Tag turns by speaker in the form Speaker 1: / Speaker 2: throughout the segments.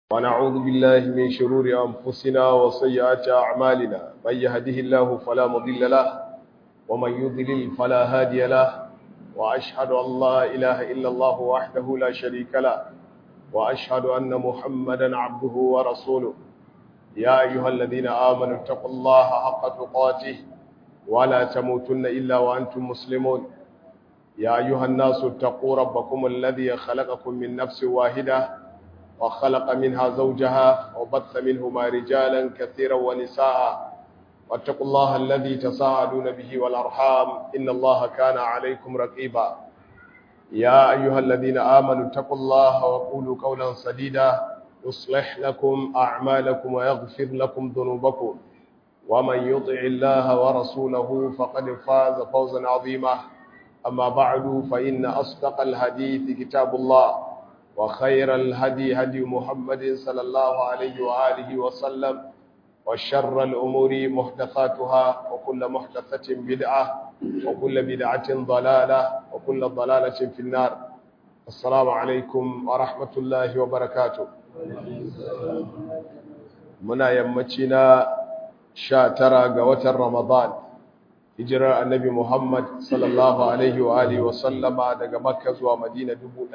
Speaker 1: ونعوذ بالله من شرور أنفسنا وسيئات أعمالنا من يهده الله فلا مضل له ومن يضلل فلا هادي له وأشهد أن لا إله إلا الله وحده لا شريك له وأشهد أن محمدا عبده ورسوله يا أيها الذين آمنوا اتقوا الله حق تقاته ولا تموتن إلا وأنتم مسلمون يا أيها الناس اتقوا ربكم الذي خلقكم من نفس واحدة وخلق منها زوجها وبث منهما رجالا كثيرا ونساء واتقوا الله الذي تساءلون به والأرحام إن الله كان عليكم رقيبا يا أيها الذين آمنوا اتقوا الله وقولوا قولا سديدا يصلح لكم أعمالكم ويغفر لكم ذنوبكم ومن يطع الله ورسوله فقد فاز فوزا عظيما أما بعد فإن أصدق الحديث كتاب الله وخير الهدي هدي محمد صلى الله عليه وآله وسلم وشر الأمور محدثاتها وكل محدثة بدعة وكل بدعة ضلالة وكل ضلالة في النار السلام عليكم ورحمة الله وبركاته منا يمتنا شاترا قوة رمضان hijirar annabi Muhammad sallallahu alaihi wa alihi wa sallama daga Makka zuwa Madina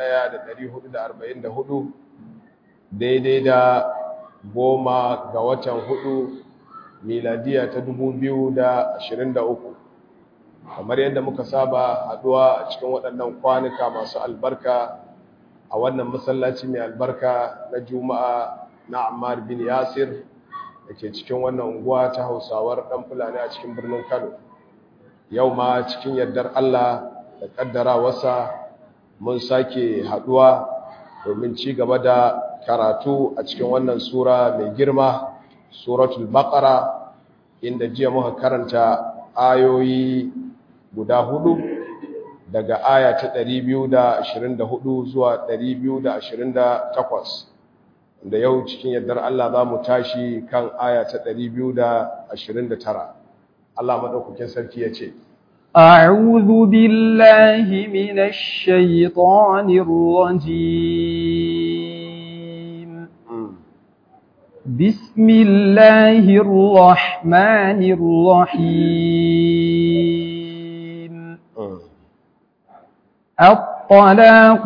Speaker 1: 1444 daidai da goma ga watan hudu miladiya ta 2023 kamar yadda muka saba haduwa a cikin waɗannan kwanuka masu albarka a wannan masallaci mai albarka na Juma'a na Ammar bin Yasir da ke cikin wannan unguwa ta Hausawar ɗan Fulani a cikin birnin Kano yau ma cikin yardar Allah da kaddarawarsa mun sake haduwa domin ci gaba da karatu a cikin wannan sura mai girma suratul baqara inda jiya muka karanta ayoyi guda hudu daga aya ta 224 zuwa 228 da yau cikin yardar Allah za mu tashi kan aya ta 229 Allah madaukakin sarki ya ce
Speaker 2: أعوذ بالله من الشيطان الرجيم بسم الله الرحمن الرحيم الطلاق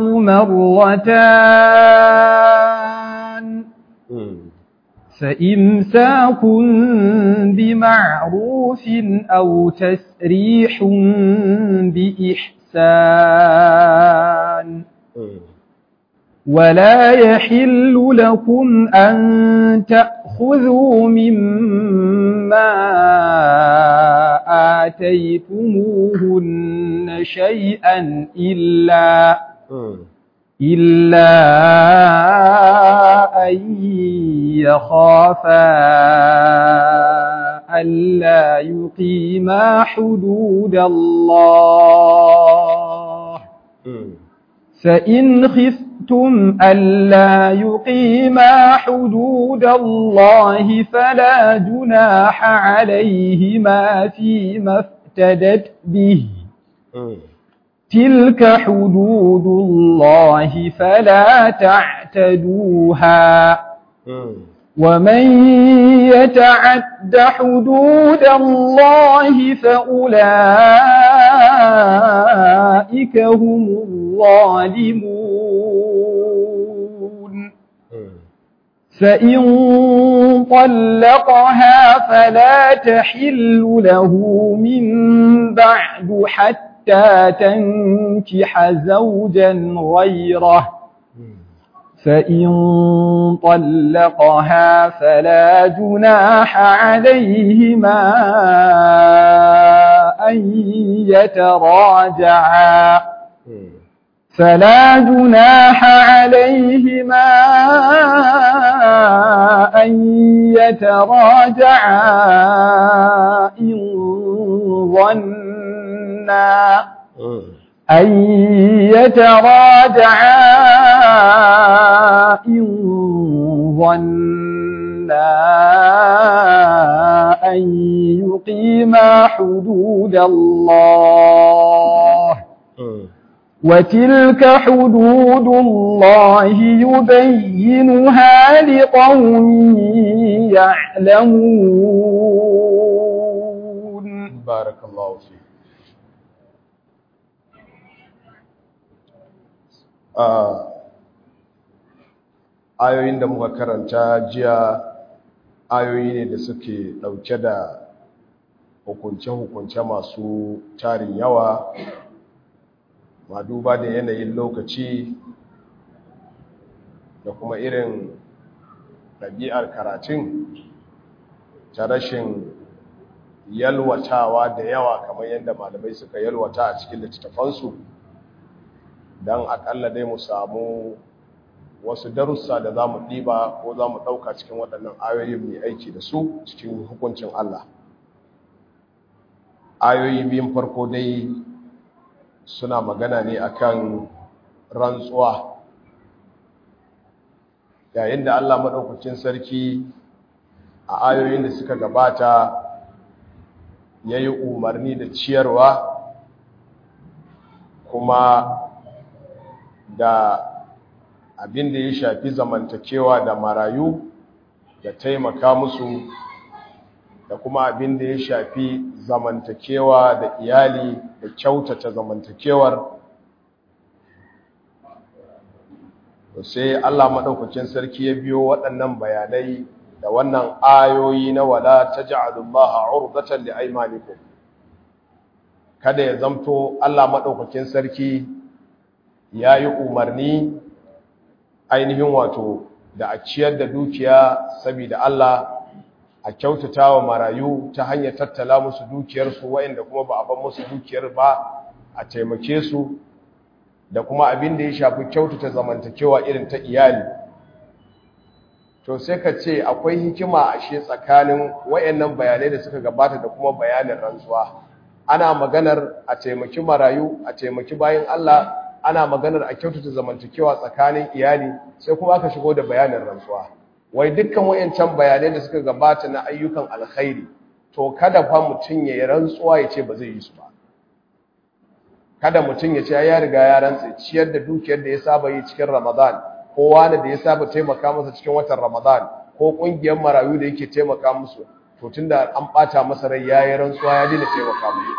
Speaker 2: مرتان فإمساك بمعروف أو تسريح بإحسان ولا يحل لكم أن تأخذوا مما آتيتموهن شيئا إلا إلا أن يخافا ألا يقيما حدود الله فإن خفتم ألا يقيما حدود الله فلا جناح عليهما فيما افتدت به تلك حدود الله فلا تعتدوها ومن يتعد حدود الله فأولئك هم الظالمون فإن طلقها فلا تحل له من بعد حتى حتى تنكح زوجا غيره فإن طلقها فلا جناح عليهما أن يتراجعا فلا جناح عليهما أن يتراجعا إن ظنا أن يتراجعا إن ظنا أن يقيما حدود الله وتلك حدود الله يبينها لقوم يعلمون
Speaker 1: بارك الله فيك ayoyin da muka karanta jiya ayoyi ne da suke ɗauke da hukunce-hukunce masu tarin yawa ma duba da yanayin lokaci da kuma irin ɗabi'ar karatun ta rashin yalwatawa da yawa kamar yadda malamai suka yalwata a cikin littattafansu don akalla dai mu samu wasu darussa da za mu ɗiba ko za mu ɗauka cikin waɗannan ayoyin mai aiki da su cikin hukuncin Allah ayoyi biyun farko dai suna magana ne akan rantsuwa yayin da Allah maɗaukacin sarki a ayoyin da suka gabata ya yi umarni da ciyarwa kuma da abin da ya shafi zamantakewa da marayu da taimaka musu da kuma abin da ya shafi zamantakewa da iyali da kyautata zamantakewar sai Allah maɗaukakin sarki ya biyo waɗannan bayanai da wannan ayoyi na wala taj'alullaha 'urdatan liaymanikum kada ya zamto Allah maɗaukakin sarki yayi umarni ainihin wato da a ciyar da dukiya saboda Allah a kyautatawa marayu ta hanyar tattala musu dukiyarsu waɗanda kuma ba a ban musu dukiyar ba a taimake su da kuma abin da ya shafi kyautata zamantakewa irin ta iyali to sai ka ce akwai hikima a shi tsakanin wayannan bayanai da suka gabata da kuma bayanin rantsuwa ana maganar a taimaki marayu a taimaki bayan Allah ana maganar a kyautata zamantakewa tsakanin iyali sai kuma aka shigo da bayanin rantsuwa wai dukkan wayancan bayanai da suka gabata na ayyukan alkhairi to kada fa mutun ya rantsuwa ya ce ba zai yi su ba kada mutum ya ce ya riga ya rantsa ciyar da dukiyar da ya saba yi cikin Ramadan ko wani da ya saba taimaka masa cikin watan Ramadan ko kungiyar marayu da yake taimaka musu to tunda an bata masa rai yayi rantsuwa ya dina taimaka musu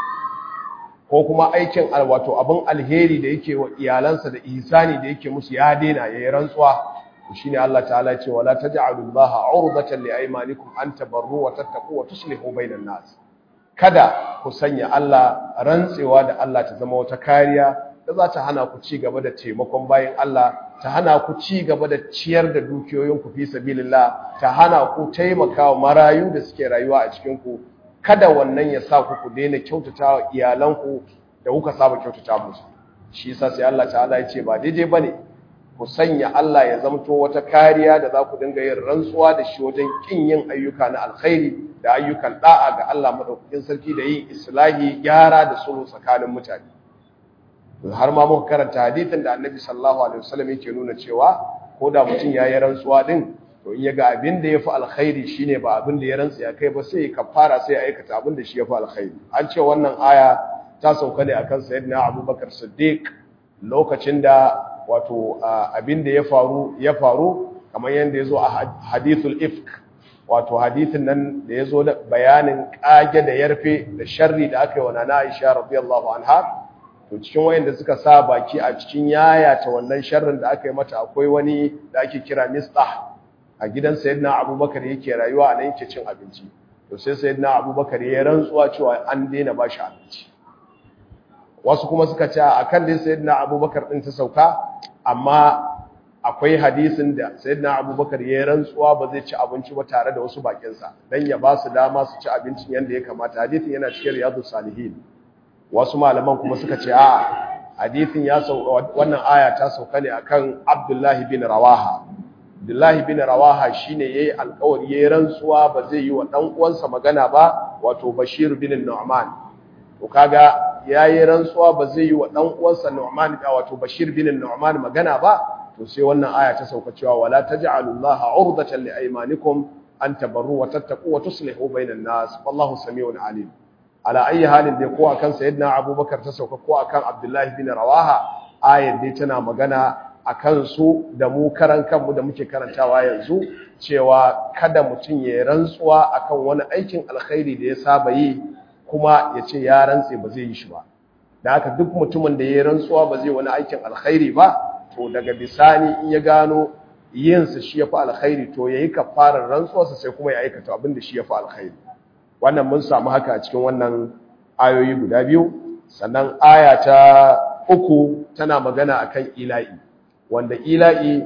Speaker 1: ko kuma aikin alwato abin alheri da yake wa iyalansa da ihsani da yake musu ya daina yayi rantsuwa shine Allah ta'ala ya ce wala taj'alullaha 'urdatan liaymanikum an tabarru wa tattaqu wa tuslihu bainan nas kada ku sanya Allah rantsewa da Allah ta zama wata kariya da za ta hana ku ci gaba da taimakon bayan Allah ta hana ku ci gaba da ciyar da dukiyoyinku fi sabilillah ta hana ku taimakawa marayu da suke rayuwa a cikin ku kada wannan ya sa ku ku daina kyautatawa iyalanku da kuka saba kyautata musu shi yasa sai Allah ta'ala ya ce ba daidai bane ku sanya Allah ya zamto wata kariya da za ku dinga yin rantsuwa da shi wajen kin yin ayyuka na alkhairi da ayyukan da'a ga Allah madaukakin sarki da yin islahi gyara da sulhu tsakanin mutane har ma muka karanta hadisin da Annabi sallallahu alaihi wasallam yake nuna cewa ko da mutum ya yi rantsuwa din to in ya ga abin da yafi alkhairi shine ba abin da ya rantsa ya kai ba sai ya kafara sai ya aikata abin da shi yafi alkhairi an ce wannan aya ta sauka ne akan sayyidina Abubakar Siddiq lokacin da wato abin da ya faru ya faru kamar yadda ya zo a hadithul ifk wato hadithin nan da ya zo da bayanin kage da yarfe da sharri da aka yi wa nana aisha radiyallahu anha to cikin wayanda suka sa baki a cikin yaya ta wannan sharrin da aka yi mata akwai wani da ake kira mistah a gidan sayyidina abubakar yake rayuwa a nan yake cin abinci to sai sayyidina abubakar ya rantsuwa cewa an daina ba shi abinci wasu kuma suka ce akan dai sayyidina abubakar din ta sauka amma akwai hadisin da sayyidina abubakar ya rantsuwa ba zai ci abinci ba tare da wasu bakinsa dan ya ba su dama su ci abincin yanda ya kamata hadisin yana cikin riyadus salihin wasu malaman kuma suka ce a hadisin ya sauka wannan aya ta sauka ne akan abdullahi bin rawaha abdullahi bin rawaha shine yayi alƙawari yayi rantsuwa ba zai yi wa dan uwansa magana ba wato bashir bin nu'man to kaga yayi rantsuwa ba zai yi wa dan uwansa Nu'man da wato Bashir bin Nu'man magana ba to sai wannan aya ta sauka cewa wala taj'alullaha 'urdatan liaymanikum an tabarru wa tattaqu wa tuslihu bainan nas wallahu samiun alim ala ayi halin dai ko akan sayyidina Abubakar ta sauka ko akan Abdullah bin Rawaha ayar dai tana magana a kansu da mu karan kanmu da muke karantawa yanzu cewa kada mutum ya rantsuwa akan wani aikin alkhairi da ya saba yi kuma ya ce ya rantse ba zai yi shi ba da haka duk mutumin da ya rantsuwa ba zai wani aikin alkhairi ba to daga bisani in ya gano yinsa shi ya fi alkhairi to ya yi kafarar rantsuwarsa sai kuma ya aikata abin da shi ya fi alkhairi wannan mun samu haka a cikin wannan ayoyi guda biyu sannan aya ta uku tana magana akan ila'i wanda ila'i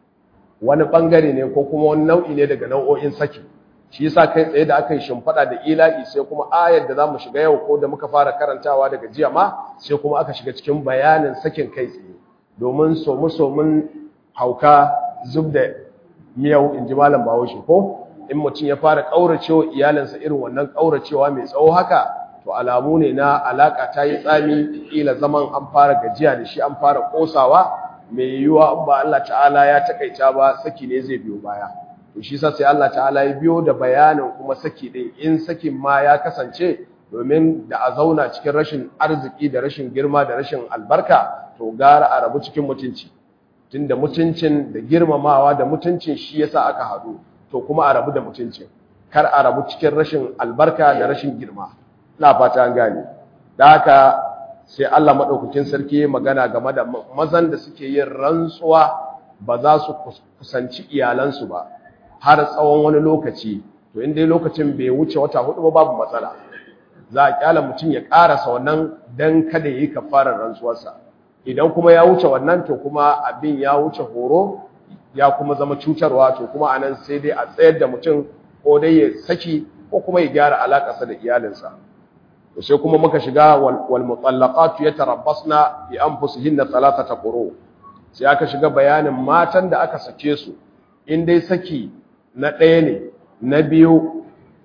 Speaker 1: wani bangare ne ko kuma wani nau'i ne daga nau'o'in saki shi yasa kai tsaye da aka yi shimfiɗa da ila'i sai kuma ayar da zamu shiga yau ko da muka fara karantawa daga jiya ma sai kuma aka shiga cikin bayanin sakin kai tsaye domin somu somun hauka zub da miyau in ji malam bahaushe ko in mutum ya fara ƙauracewa iyalinsa irin wannan ƙauracewa mai tsawo haka to alamu ne na alaƙa ta yi tsami ƙila zaman an fara gajiya da shi an fara ƙosawa mai yiwuwa in ba Allah ta'ala ya takaita ba saki ne zai biyo baya to shi sa sai Allah ta'ala ya biyo da bayanin kuma saki din in sakin ma ya kasance domin da a zauna cikin rashin arziki da rashin girma da rashin albarka to gara a rabu cikin mutunci tunda mutuncin da girmamawa da mutuncin shi yasa aka haɗu to kuma a rabu da mutuncin kar a rabu cikin rashin albarka da rashin girma ina fata an gane da haka sai Allah madaukakin sarki magana game da mazan da suke yin rantsuwa ba za su kusanci iyalansu ba har tsawon wani lokaci to in dai lokacin bai wuce wata hudu ba babu matsala za a kyala mutum ya karasa wannan dan kada yi kafarar rantsuwarsa idan kuma ya wuce wannan to kuma abin ya wuce horo ya kuma zama cutarwa to kuma anan sai dai a tsayar da mutum ko dai ya saki ko kuma ya gyara alakarsa da iyalinsa to sai kuma muka shiga wal mutallaqatu yatarabbasna bi anfusihinna thalathata quru sai aka shiga bayanin matan da aka sake su in dai saki na ɗaya ne na biyu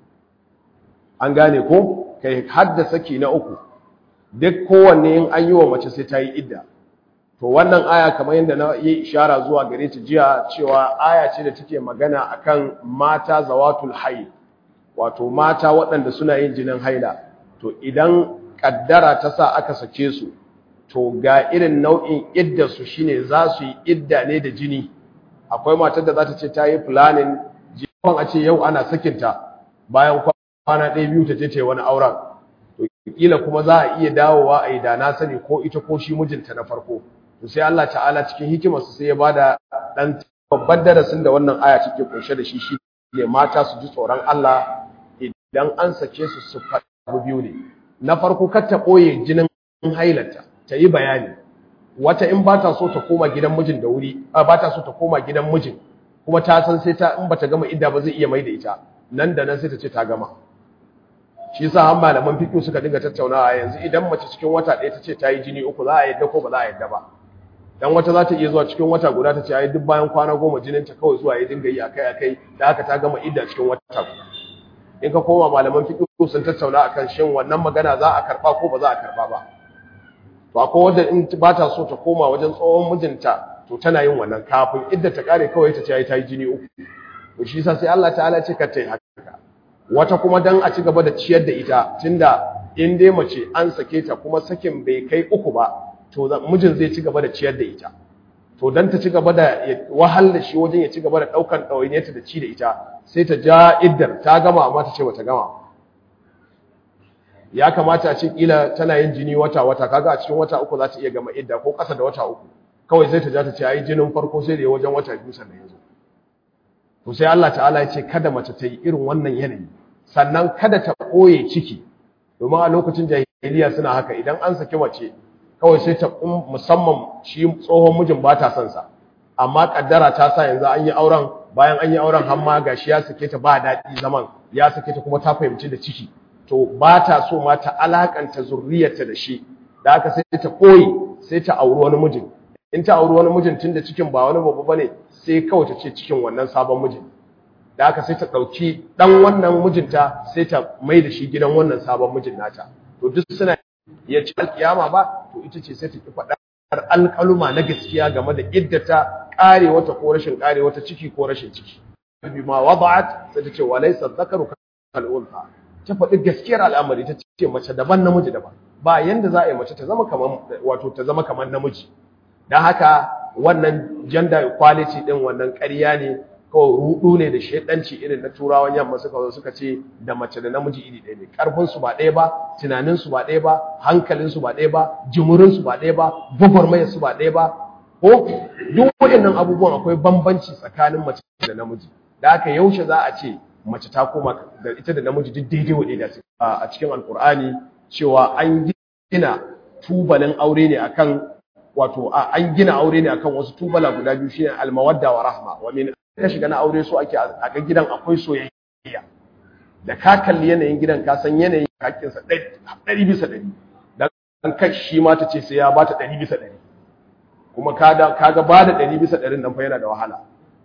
Speaker 1: an gane ko kai hadda saki na uku duk kowanne in an yi wa mace sai ta yi idda to wannan aya kamar yadda na yi ishara zuwa gare ta jiya cewa aya ce da take magana akan mata zawatul haid wato mata waɗanda suna yin jinin haila to idan kaddara ta sa aka sake su to ga irin nau'in idda su shine za su yi idda ne da jini akwai matar da za ta ce ta yi planning jikon a ce yau ana sakinta bayan kwana ɗaya biyu ta je ta yi wani auren to kila kuma za a iya dawowa a yi da na sani ko ita ko shi mijinta na farko to sai Allah ta'ala cikin hikimarsa sai ya bada dan babban darasin da wannan aya take kunshe da shi shi ne mata su ji tsoron Allah idan an sake su su faɗi biyu ne na farko kar ta ɓoye jinin hailata ta yi bayani wata in ba ta so ta koma gidan mijin da wuri ba ta so ta koma gidan mijin kuma ta san sai ta in ba ta gama idda ba zai iya mai da ita nan da nan sai ta ce ta gama shi yasa har malaman fiqh suka dinga tattaunawa yanzu idan mace cikin wata ɗaya ta ce ta yi jini uku za a yadda ko ba za a yadda ba dan wata za ta iya zuwa cikin wata guda ta ce ai duk bayan kwana goma jinin ta kawai zuwa ya dinga yi akai akai da haka ta gama idda cikin wata guda in ka koma malaman fiqh sun tattauna akan shin wannan magana za a karba ko ba za a karba ba to akwai wanda in ba ta so ta koma wajen tsohon mijinta to tana yin wannan kafin idda ta kare kawai ta ce ai ta yi jini uku to shi yasa sai Allah ta'ala ce ka ta yi haka wata kuma dan a ci gaba da ciyar da ita tunda in dai mace an sake ta kuma sakin bai kai uku ba to mijin zai ci gaba da ciyar da ita to dan ta ci gaba da wahal da shi wajen ya ci gaba da daukan ɗawainiyarta da ci da ita sai ta ja iddar ta gama amma ta ce bata gama ya kamata a ce kila tana yin jini wata wata kaga a cikin wata uku za ta iya gama idda ko ƙasa da wata uku kawai sai ta ja ta ce ai jinin farko sai da ya wajen wata biyu sannan ya zo to sai Allah ta'ala ya ce kada mace ta yi irin wannan yanayi sannan kada ta ɓoye ciki domin a lokacin jahiliya suna haka idan an saki mace kawai sai ta musamman shi tsohon mijin ba ta son sa amma kaddara ta sa yanzu an yi auren bayan an yi auren har ma gashi ya sake ta ba daɗi zaman ya sake ta kuma ta fahimci da ciki to ba ta so ma ta alakanta zurriyarta da shi da haka sai ta koyi sai ta auri wani mijin in ta auri wani mijin tun da cikin ba wani babu bane sai kawai ta ce cikin wannan sabon mijin da haka sai ta ɗauki ɗan wannan mijinta sai ta mai da shi gidan wannan sabon mijin nata to duk suna ya ci alkiyama ba to ita ce sai ta ki faɗar alƙaluma na gaskiya game da iddata ƙare wata ko rashin ƙare wata ciki ko rashin ciki bi ma wada'at sai ta ce wa laysa dhakaru kal unsa ta faɗi gaskiyar al'amari ta ce mace daban namiji daban ba yanda za a yi mace ta zama kaman wato ta zama kaman namiji don haka wannan gender equality din wannan ƙarya ne kawai rudu ne da shedanci irin na turawan yamma suka zo suka ce da mace da namiji iri ɗaya ne karfin su ba ɗaya ba tunanin su ba ɗaya ba hankalin su ba ɗaya ba jimurin su ba ɗaya ba gwagwarmayar su ba ɗaya ba ko duk waɗannan abubuwan akwai bambanci tsakanin mace da namiji da aka yaushe za a ce mace ta koma da ita da namiji duk daidai wa daidai a cikin alkur'ani cewa an gina tubalin aure ne akan wato an gina aure ne akan wasu tubala guda biyu shine almawadda wa rahma wa min ka shiga na aure so ake a ga gidan akwai soyayya da ka kalli yanayin gidan ka san yanayin hakkin sa 100 bisa 100 dan kai shi ma ta ce sai ya bata 100 bisa 100 kuma kaga kaga bada 100 bisa 100 nan fa yana da wahala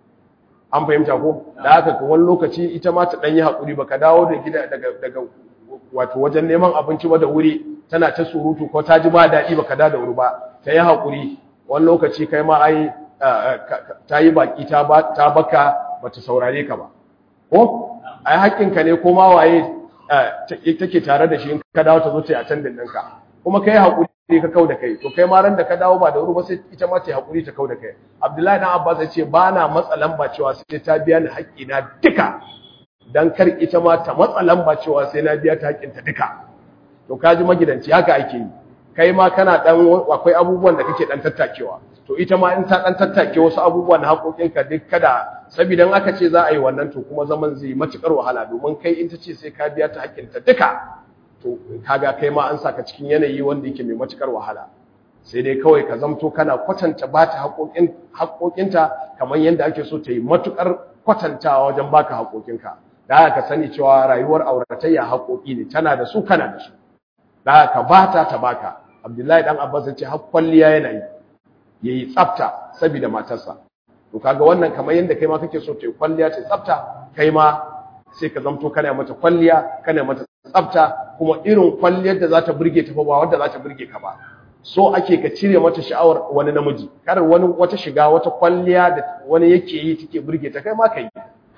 Speaker 1: an fahimta ko da haka ko wani lokaci ita ma ta dan yi hakuri baka dawo da gida daga daga wato wajen neman abinci ba da wuri tana ta surutu ko ta ji ba daɗi baka da da wuri ba ta yi hakuri wani lokaci kai ma ai ta yi baki ta baka bata saurare ka ba ko ai haƙƙinka ne ko ma waye take tare da shi in ka dawo ta zo ta yi attendant ɗinka kuma kai haƙuri ka kau da kai to kai ma ran da ka dawo ba da wuri ba sai ita ma ta yi haƙuri ta kau da kai abdullahi dan abbas ya ce ba na matsa lamba cewa sai ta biya ni haƙƙina duka dan kar ita ma ta matsa lamba cewa sai na biya ta haƙƙinta duka to ka ji magidanci haka ake yi kai ma kana dan akwai abubuwan da kake dan tattakewa to ita ma in ta dan tattake wasu abubuwa na haƙoƙinka duk kada saboda in aka ce za a yi wannan to kuma zaman zai matukar wahala domin kai in ta ce sai ka biya ta haƙƙinta duka to kaga kai ma an saka cikin yanayi wanda yake mai matukar wahala sai dai kawai ka zamto kana kwatanta ba ta haƙoƙin haƙoƙinta kamar yadda ake so ta yi matukar kwatantawa wajen baka haƙoƙinka da haka ka sani cewa rayuwar auratayya haƙoƙi ne tana da su kana da su da haka bata ta baka abdullahi dan abbas ya ce har kwalliya yana yi yayi tsafta saboda matarsa to kaga wannan kamar yanda kai ma kake so ta yi kwalliya ta tsafta kai ma sai ka zamto kana mata kwalliya kana mata tsafta kuma irin kwalliyar da za ta burge ta ba wanda za ta burge ka ba so ake ka cire mata sha'awar wani namiji kar wani wata shiga wata kwalliya da wani yake yi take burge ta kai ma kai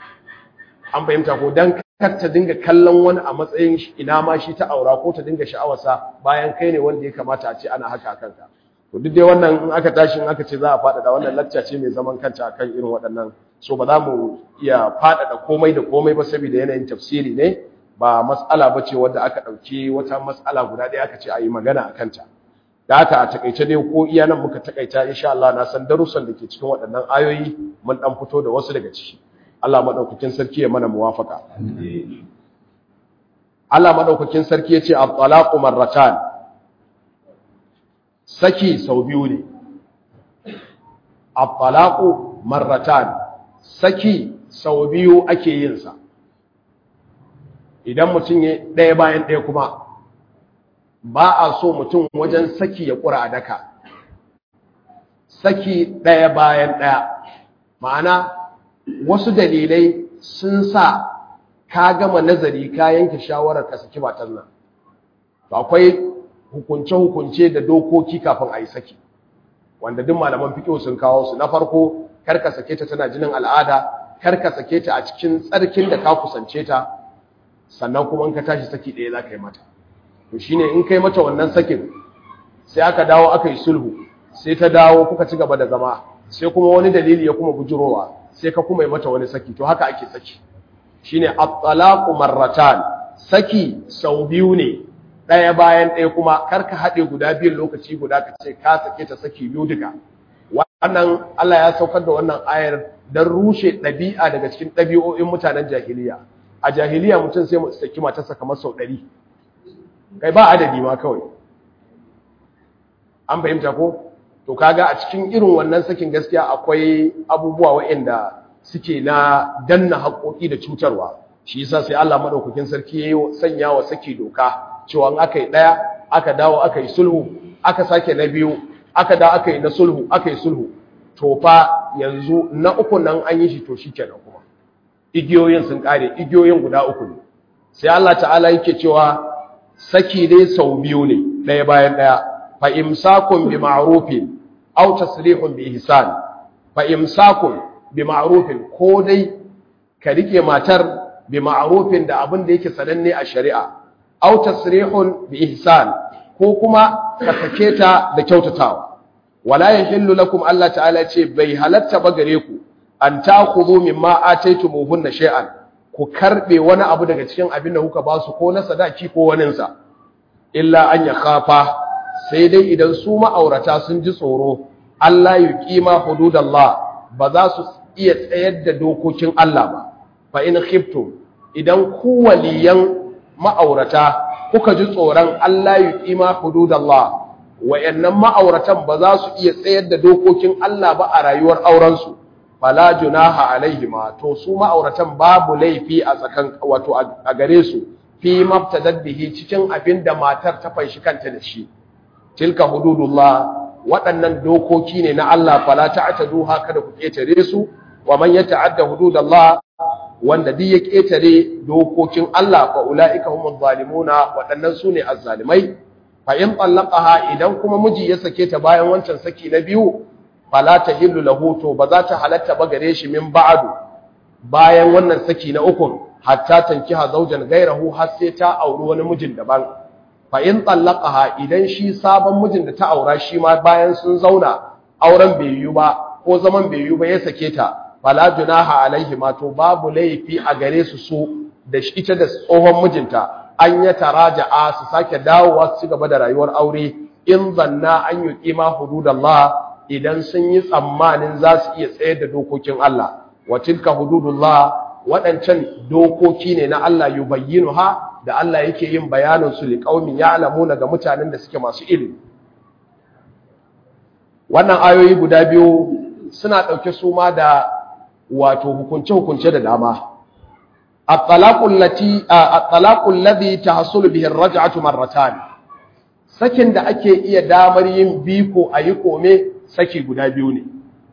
Speaker 1: an fahimta ko dan kar ta dinga kallon wani a matsayin ina ma shi ta aura ko ta dinga sha'awarsa bayan kai ne wanda ya kamata a ce ana haka a kanka to duk dai wannan in aka tashi in aka ce za a faɗaɗa wannan lacca ce mai zaman kanta akan irin waɗannan so ba za mu iya faɗaɗa komai da komai ba saboda yanayin tafsiri ne ba mas'ala ba ce wadda aka ɗauki wata mas'ala guda ɗaya aka ce a yi magana a kanta da haka a takaice dai ko iya nan muka takaita insha Allah na san darussan da ke cikin waɗannan ayoyi mun ɗan fito da wasu daga ciki Allah maɗaukakin sarki ya mana muwafaka Allah maɗaukakin sarki ya ce at-talaqu marratan saki sau biyu ne at-talaqu marratan saki sau biyu ake yin sa idan mutum ya ɗaya bayan ɗaya kuma ba a so mutum wajen saki ya ƙura a daka saki ɗaya bayan ɗaya ma'ana wasu dalilai sun sa ka gama nazari ka yanke shawarar ka saki matan nan akwai hukunce-hukunce da dokoki kafin a yi saki wanda duk malaman fiƙo sun kawo su na farko karka sake ta tana jinin al'ada karka sake ta a cikin tsarkin da ka kusance ta sannan kuma in ka tashi saki ɗaya za ka yi mata to shine in kai mata wannan sakin sai aka dawo aka yi sulhu sai ta dawo kuka ci gaba da zama sai kuma wani dalili ya kuma bujurowa sai ka kuma yi mata wani saki to haka ake saki shine at-talaqu marratan saki sau biyu ne ɗaya bayan ɗaya kuma karka haɗe guda biyun lokaci guda ka ce ka sake ta saki biyu duka wannan Allah ya saukar da wannan ayar don rushe ɗabi'a daga cikin ɗabi'o'in mutanen jahiliya a jahiliya mutum sai saki matarsa kamar sau ɗari kai ba adadi ma kawai an fahimta ko to kaga a cikin irin wannan sakin gaskiya akwai abubuwa waɗanda suke na danna haƙoƙi da cutarwa shi yasa sai Allah madaukakin sarki yayi sanya wa saki doka cewa in aka yi ɗaya aka dawo aka yi sulhu aka sake na biyu aka da aka yi na sulhu aka yi sulhu to fa yanzu na uku nan an yi shi to shikenan kuma igiyoyin sun kare igiyoyin guda uku ne sai Allah ta'ala yake cewa saki dai sau biyu ne ɗaya bayan ɗaya fa imsakun bi ma'rufin aw tasrihun bi ihsan fa imsakun bi ma'rufin ko dai ka rike matar bi ma'rufin da abin da yake sananne a shari'a aw tasrihun bi ihsan ko kuma ka sake ta da kyautatawa wala yahillu lakum Allah ta'ala ce bai halatta ba gare ku an ta'khudhu mimma ataytumuhunna shay'an ku karbe wani abu daga cikin abin da kuka ba su ko na sadaki ko wanin sa illa an yakhafa sai dai idan su ma'aurata sun ji tsoro Allah yuqima hududallah ba za su iya tsayar da dokokin Allah ba fa in khiftum idan ku waliyan ma'aurata kuka ji tsoron Allah yuqima hududallah wayannan ma'auratan ba za su iya tsayar da dokokin Allah ba a rayuwar auren su fala junaha alaihima to su ma'auratan babu laifi a tsakan wato a gare su fi mabtadad bihi cikin abin da matar ta fanshi kanta da shi tilka hududullah waɗannan dokoki ne na Allah fala ta'taduha kada ku ketare su wa man yata'adda hududallah wanda duk ya ketare dokokin Allah fa ulaika humuz zalimuna waɗannan sune azzalimai fa in tallaqaha idan kuma miji ya sake ta bayan wancan saki na biyu fala tahillu lahu to ba za ta halatta ba gare shi min ba'du bayan wannan saki na uku hatta tankiha zawjan gairahu har sai ta auri wani mijin daban fa in tallaqaha idan shi sabon mijin da ta aura shi ma bayan sun zauna auren bai yiwu ba ko zaman bai yiwu ba ya sake ta fala junaha alaihi ma to babu laifi a gare su su da ita da tsohon mijinta an ya taraja'a su sake dawowa su gaba da rayuwar aure in zanna an yi kima hududallah idan sun yi tsammanin za su iya tsayar da dokokin Allah wa tilka hududullah waɗancan dokoki ne na Allah yubayyinuha da Allah yake yin bayanin su liqaumin ya'lamuna ga mutanen da suke masu ilimi wannan ayoyi guda biyu suna ɗauke su ma da wato hukunce-hukunce da dama at-talaqul ladhi tahsulu bihi ar-raj'atu marratan sakin da ake iya damar yin biko ayi kome saki guda biyu ne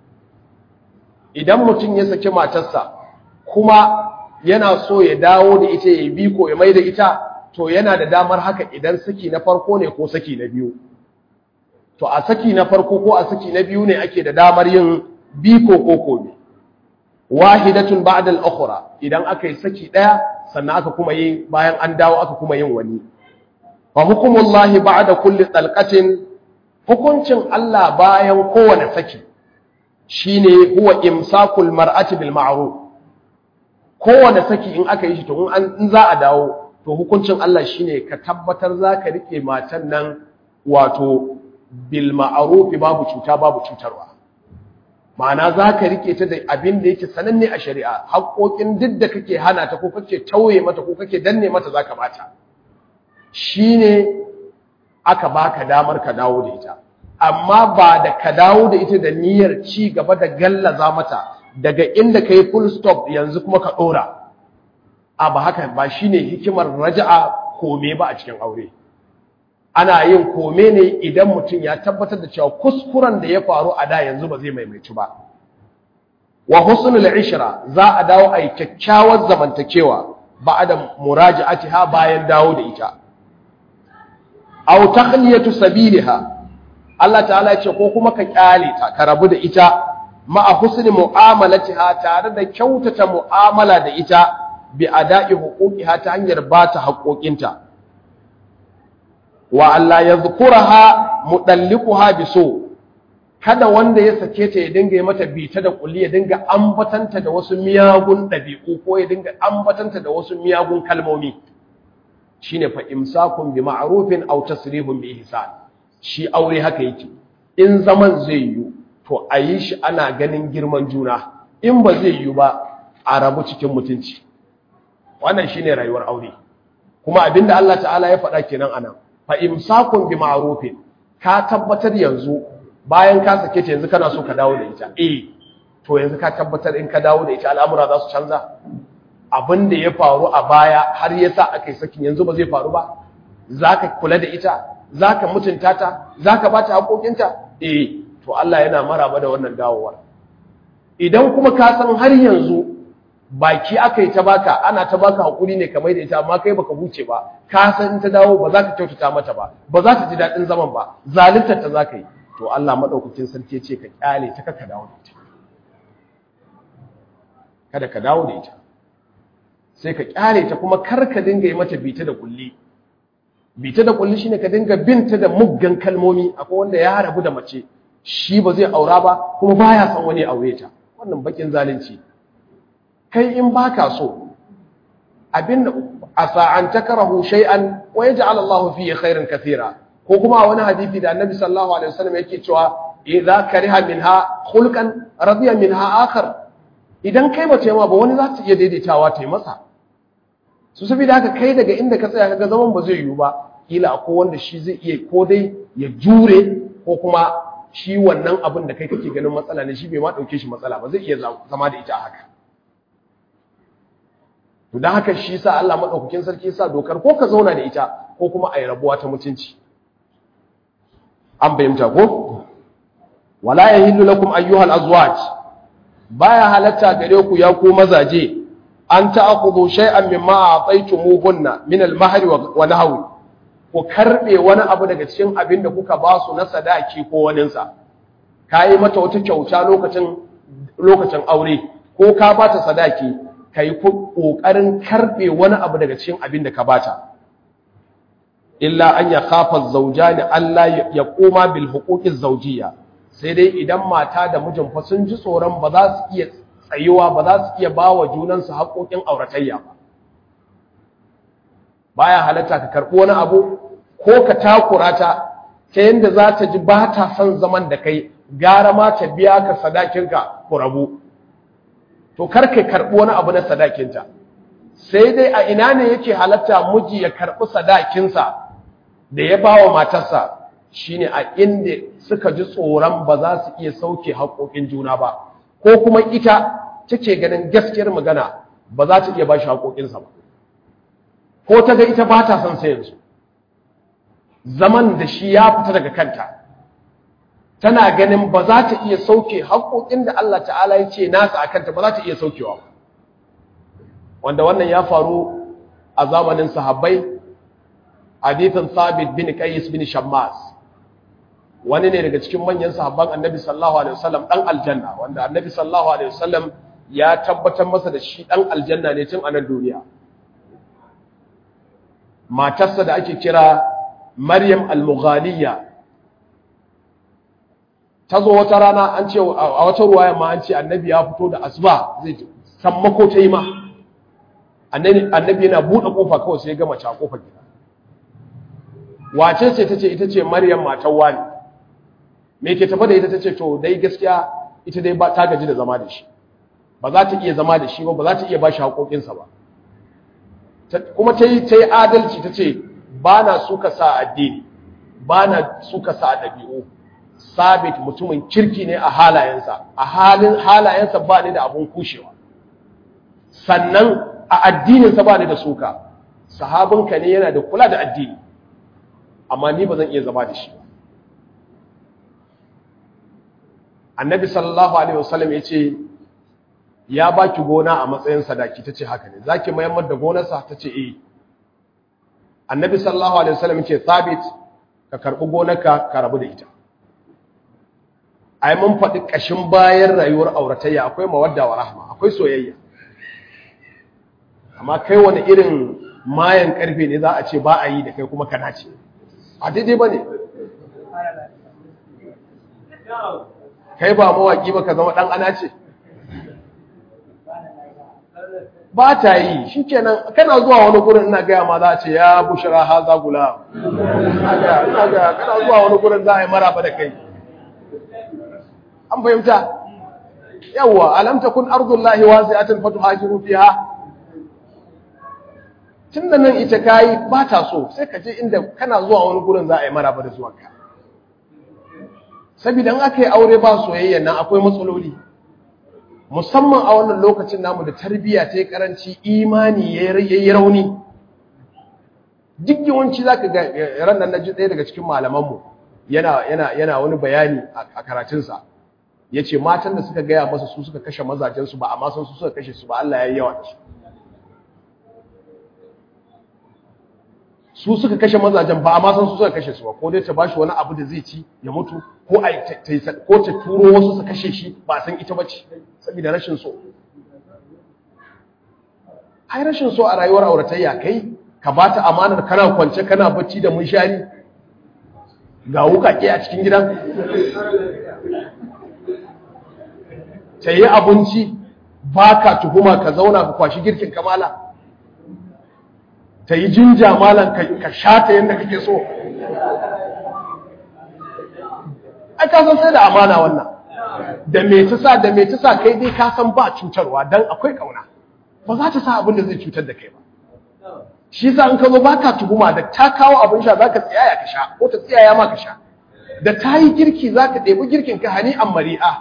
Speaker 1: idan mutum ya saki matarsa kuma yana so ya dawo da ita ya biko ya mai da ita to yana da damar haka idan saki na farko ne ko saki na biyu to a saki na farko ko a saki na biyu ne ake da damar yin biko ko kome wahidatun ba'da al-ukhra idan aka yi saki daya sannan aka kuma yi bayan an dawo aka kuma yin wani fa hukumullahi ba'da kulli talqatin hukuncin Allah bayan kowane saki shine huwa imsakul mar'ati bil ma'ruf kowane saki in aka yi shi to in za a dawo to hukuncin Allah shine ka tabbatar zaka rike matan nan wato bil ma'ruf babu cuta babu cutarwa ma'ana za ka rike ta da abin da yake sananne a shari'a haƙoƙin duk da kake hana ta ko kake tauye mata ko kake danne mata za ka bata shi ne aka baka damar ka dawo da ita amma ba da ka dawo da ita da niyyar ci gaba da gallaza mata daga inda ka yi full stop yanzu kuma ka ɗora a ba haka ba shi ne hikimar raja'a kome ba a cikin aure ana yin kome ne idan mutum ya tabbatar da cewa kuskuren da ya faru a da yanzu ba zai maimaitu ba wa husnul ishra za a dawo a yi kyakkyawar zamantakewa ba'da muraja'atiha bayan dawo da ita aw takhliyatu sabiliha Allah ta'ala ce ko kuma ka kyale ta ka rabu da ita ma'a husni mu'amalatiha tare da kyautata mu'amala da ita bi ada'i huquqiha ta hanyar ba ta haƙoƙinta wa Allah ya zukuraha mudallikuha biso kada wanda ya sake ta ya dinga yi mata bita da kulli ya dinga ambatanta da wasu miyagun dabi'u ko ya dinga ambatanta da wasu miyagun kalmomi shine fa imsakun bi ma'rufin aw tasrihun bi ihsan shi aure haka yake in zaman zai yi to a yi shi ana ganin girman juna in ba zai yi ba a rabu cikin mutunci wannan shine rayuwar aure kuma abinda Allah ta'ala ya faɗa kenan anan fa imsakun bi ma'rufin ka tabbatar yanzu bayan ka sake ta yanzu kana so ka dawo da ita eh to yanzu ka tabbatar in ka dawo da ita al'amura za su canza abin da ya faru a baya har yasa akai sakin yanzu ba zai faru ba zaka kula da ita zaka mutunta ta zaka bata haƙoƙinta eh to Allah yana maraba da wannan dawowar idan kuma ka san har yanzu baki aka yi ta baka ana ta baka hakuri ne kamar da ita amma kai baka huce ba ka san ta dawo ba za ka kyautata mata ba ba za ta ji daɗin zaman ba zaluntar ta za ka yi to Allah madaukakin sarki ce ka kyale ta ka dawo da ita kada ka dawo da ita sai ka kyale ta kuma kar ka dinga yi mata bita da kulli bita da kulli shine ka dinga binta da muggan kalmomi akwai wanda ya rabu da mace shi ba zai aura ba kuma baya son wani aure ta wannan bakin zalunci kai in baka so abin asa an takrahu shay'an wa yaj'al Allahu fihi khairan kathira ko kuma wani hadisi da Annabi sallallahu alaihi wasallam yake cewa idza kariha minha khulqan radiya minha akhar idan kai ba ma ba wani za ta iya daidaitawa ta yi masa su saboda haka kai daga inda ka tsaya kaga zaman ba zai yiwu ba kila akwai wanda shi zai iya ko dai ya jure ko kuma shi wannan abin da kai kake ganin matsala ne shi bai ma dauke shi matsala ba zai iya zama da ita haka to dan haka shi sa Allah madaukakin sarki ya sa dokar ko ka zauna da ita ko kuma ayi rabuwa ta mutunci an bayyanta ko wala yahillu lakum ayyuhal azwaj baya halatta gare ku ya ku mazaje an ta'khudhu shay'an mimma a'taytumuhunna min al-mahr wa nahwi ku karbe wani abu daga cikin abin da kuka ba su na sadaki ko wanin sa kai mata wata kyauta lokacin lokacin aure ko ka bata sadaki kai kokarin karbe wani abu daga cikin abin da ka bata illa an yakhafa az-zawjani alla yaquma bil huquqiz zawjiyya sai dai idan mata da mijin fa sun ji tsoron ba za su iya tsayuwa ba za su iya ba wa junansu haƙoƙin auratayya ba baya halatta ka karɓi wani abu ko ka takura ta ta yadda za ta ji ba ta son zaman da kai gara ma ta biya ka sadakinka ku rabu to kar ka karɓi wani abu na sadakinta sai dai a ina ne yake halatta miji ya karɓi sadakinsa da ya ba wa matarsa shine a inda suka ji tsoron ba za su iya sauke haƙoƙin juna ba ko kuma ita take ganin gaskiyar magana ba za ta iya ba shi haƙoƙinsa ba ko ta ga ita ba ta son sai yanzu zaman da shi ya fita daga kanta tana ganin ba za ta iya sauke haƙoƙin da Allah ta'ala ya ce nasa a kanta ba za ta iya saukewa ba wanda wannan ya faru a zamanin sahabbai hadithin sabit bin qais bin shammas wani ne daga cikin manyan sahabban annabi sallallahu alaihi wasallam dan aljanna wanda annabi sallallahu alaihi wasallam ya tabbatar masa da shi dan aljanna ne tun a nan duniya matarsa da ake kira maryam al-mughaliya ta zo wata rana an ce a wata ruwaya ma an ce annabi ya fito da asuba zai sammako ta yi ma annabi yana buɗe kofa kawai sai ya gama a kofar gida wace ce ta ce ita ce maryam matan wani me ke tafa da ita ta ce to dai gaskiya ita dai ta gaji da zama da shi ba za ta iya zama da shi ba ba za ta iya ba shi haƙoƙinsa ba kuma ta yi adalci ta ce ba na suka sa addini ba na suka sa ɗabi'u sabit mutumin kirki ne a halayensa a halin halayensa ba ni da abun kushewa sannan a addininsa ba ni da suka sahabinka ne yana da kula da addini amma ni ba zan iya zama da shi ba annabi sallallahu alaihi wasallam ya ce ya baki gona a matsayin sadaki ta ce haka ne za ki mayammar da gonarsa ta ce eh annabi sallallahu alaihi wasallam ya ce sabit ka karɓi gonarka ka rabu da ita ai mun faɗi ƙashin bayan rayuwar auratayya akwai mawadda wa rahma akwai soyayya amma kai wani irin mayan ƙarfe ne za a ce ba a yi da kai kuma kana ce a daidai ba ne kai ba mawaƙi ba ka zama ɗan ana ce ba ta yi shi kenan kana zuwa wani gurin ina gaya ma za a ce ya bushara ha za gula kana zuwa wani gurin za a yi maraba da kai an fahimta yawwa alam takun ardullahi wasi'atan fatuhajiru fiha tunda nan ita kai ba ta so sai ka je inda kana zuwa wani gurin za a yi maraba da zuwanka saboda in aka yi aure ba soyayya nan akwai matsaloli musamman a wannan lokacin namu da tarbiyya ta yi karanci imani ya yi rauni duk yawanci za ka ga ran nan na ji ɗaya daga cikin malamanmu yana wani bayani a karatunsa ya ce matan da suka gaya masa su suka kashe mazajensu ba amma sun su suka kashe su ba Allah ya yi yawa da su su suka kashe mazajen ba amma sun su suka kashe su ba ko dai ta bashi wani abu da zai ci ya mutu ko a ko ta turo wasu su kashe shi ba san ita bace saboda rashin so ai rashin so a rayuwar auratayya kai ka bata amanar kana kwance kana bacci da munshari ga wukake a cikin gidan ta yi abinci ba ka tuhuma ka zauna ka kwashi girkin kamala ta yi jinja malan ka shata yadda kake so ai ka san sai da amana wannan da me ta sa da me ta sa kai dai ka san ba cutarwa dan akwai kauna ba za ta sa abin da zai cutar da kai ba shi yasa in ka zo baka tuhuma da ta kawo abin sha zaka tsiyaya ka sha ko ta tsiyaya ma ka sha da ta yi girki zaka ɗebi girkin ka hani an mari'a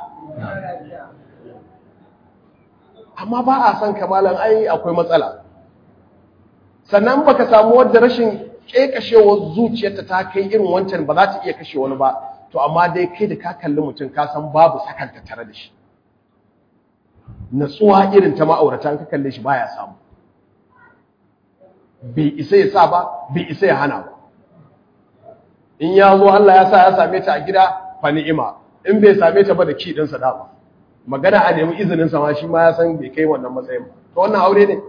Speaker 1: amma ba a san kamalan ai akwai matsala sannan baka samu wadda rashin kekashewar zuciyarta ta kai irin wancan ba za ta iya kashe wani ba to amma dai kai da ka kalli mutum ka san babu sakanta tare da shi natsuwa irin ta ma'aurata ka kalle shi baya samu bai isa ya sa ba bai isa ya hana ba in ya zo Allah ya sa ya same ta a gida fa ni'ima in bai same ta ba da ki ɗinsa dama magana a nemi izinin sa ma shi ma ya san bai kai wannan matsayin ba to wannan aure ne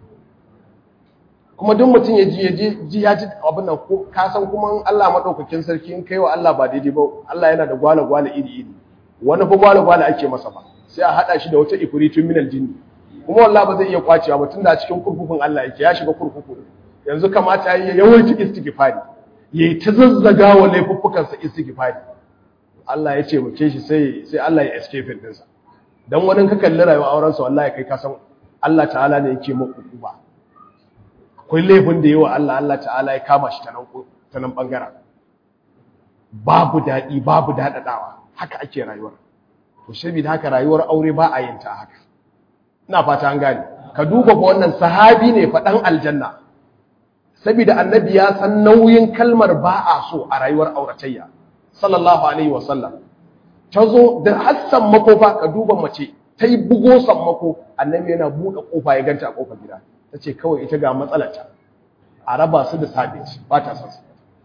Speaker 1: kuma duk mutum ya ji ya ji ya ji abin nan ko ka san kuma Allah madaukakin sarki in kai wa Allah ba daidai ba Allah yana da gwala gwala iri iri wani fa gwala gwala ake masa ba sai a hada shi da wata ifritun minal jinni kuma wallahi ba zai iya kwacewa ba tunda a cikin kurkukun Allah yake ya shiga kurkuku yanzu kamata ya yawaita istighfari yayi ta zazzaga wa laifuffukan sa istighfari Allah ya ce muke shi sai sai Allah ya escape din sa dan wani ka kalli rayuwar auren sa wallahi kai ka san Allah ta'ala ne yake maka ba akwai laifin da yawa Allah Allah ta'ala ya kama shi ta nan ta nan bangaren babu dadi babu dadadawa haka ake rayuwar to saboda haka rayuwar aure ba a yin ta haka ina fata an gane ka duba ko wannan sahabi ne faɗan aljanna saboda annabi ya san nauyin kalmar ba a so a rayuwar auratayya sallallahu alaihi wasallam ta zo da hassan makofa ka duba mace ta yi bugo sammako annabi yana buɗe kofa ya ganta a kofar gida ta ce kawai ita ga matsalarta a raba su da sabit ba ta san su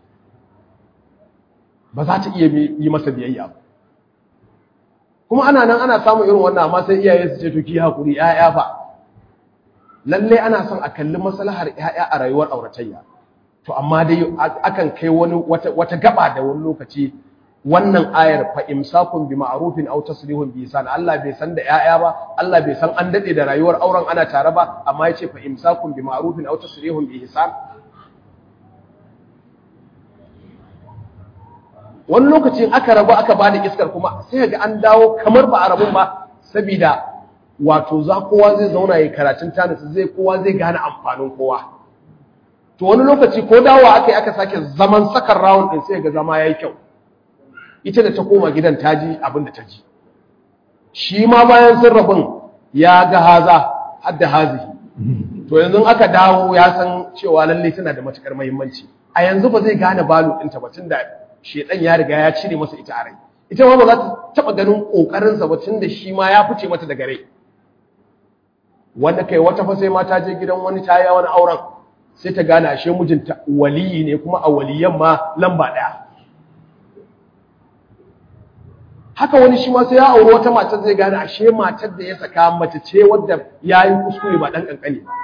Speaker 1: ba za ta iya yi masa biyayya ba kuma ana nan ana samun irin wannan amma sai iyaye su ce to ki hakuri ƴaƴa fa lalle ana son a kalli maslahar ƴaƴa a rayuwar auratayya to amma dai akan kai wani wata wata gaba da wani lokaci wannan ayar fa imsakun bi ma'rufin aw tasrihun bi ihsan Allah bai san da ƴaƴa ba Allah bai san an dade da rayuwar auren ana tare ba amma yace fa imsakun bi ma'rufin aw tasrihun bi ihsan wani lokacin aka rabu aka ba da iskar kuma sai ga an dawo kamar ba a rabun ba saboda wato za kowa zai zauna ya karatun tanisa zai kowa zai gane amfanin kowa to wani lokaci ko dawowa aka yi aka sake zaman sakar rawun din sai ga zama yayi kyau ita da ta koma gidan ta ji abin da ta ji shi ma bayan sun rabun ya ga haza hadda hazihi to yanzu aka dawo ya san cewa lalle tana da matukar muhimmanci a yanzu ba zai gane balu ɗinta ba tunda shedan ya riga ya cire masa ita a rai ita ma ba za ta taba ganin kokarin sa ba tunda shi ma ya fice mata daga rai wanda kai wata fa sai ma ta je gidan wani ta yi wani auren sai ta gane ashe mijinta waliyi ne kuma a waliyan ma lamba daya haka wani shi ma sai ya auri wata matar zai gane ashe matar da ya saka mace ce wadda ya yi kuskure ba dan kankani ba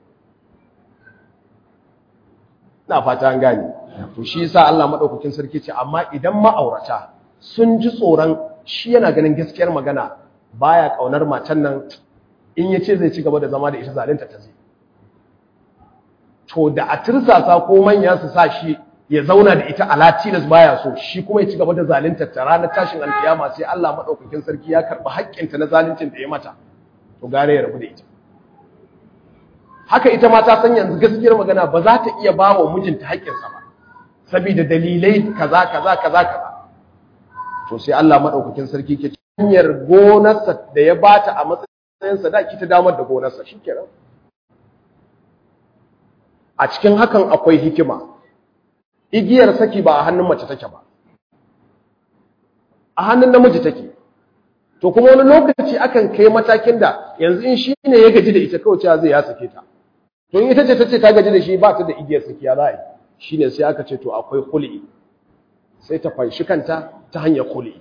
Speaker 1: na fata an gane to shi yasa Allah madaukakin sarki ce amma idan ma'aurata sun ji tsoron shi yana ganin gaskiyar magana baya kaunar matan nan in yace zai ci gaba da zama da ita zalunta ta zai to da a tirsasa ko manya su sa shi ya zauna da ita ala tilas baya so shi kuma ya ci gaba da zalunta ta ranar tashin alkiyama sai Allah madaukakin sarki ya karba haƙƙinta na zaluncin da ya mata to gare ya rabu da ita haka ita ma ta san yanzu gaskiyar magana ba za ta iya ba wa mijinta haƙƙinsa ba saboda dalilai kaza kaza kaza kaza to sai Allah madaukakin sarki ke hanyar gonarsa da ya bata a matsayin sadaki ta damar da gonarsa shikenan a cikin hakan akwai hikima igiyar saki ba a hannun mace take ba a hannun namiji take to kuma wani lokaci akan kai matakin da yanzu in shi ne ya gaji da ita kawai cewa zai ya sake ta to in ita ce ta ce ta gaji da shi ba ta da igiyar saki ya za a yi shi ne sai aka ce to akwai kuli sai ta fanshi kanta ta hanyar kuli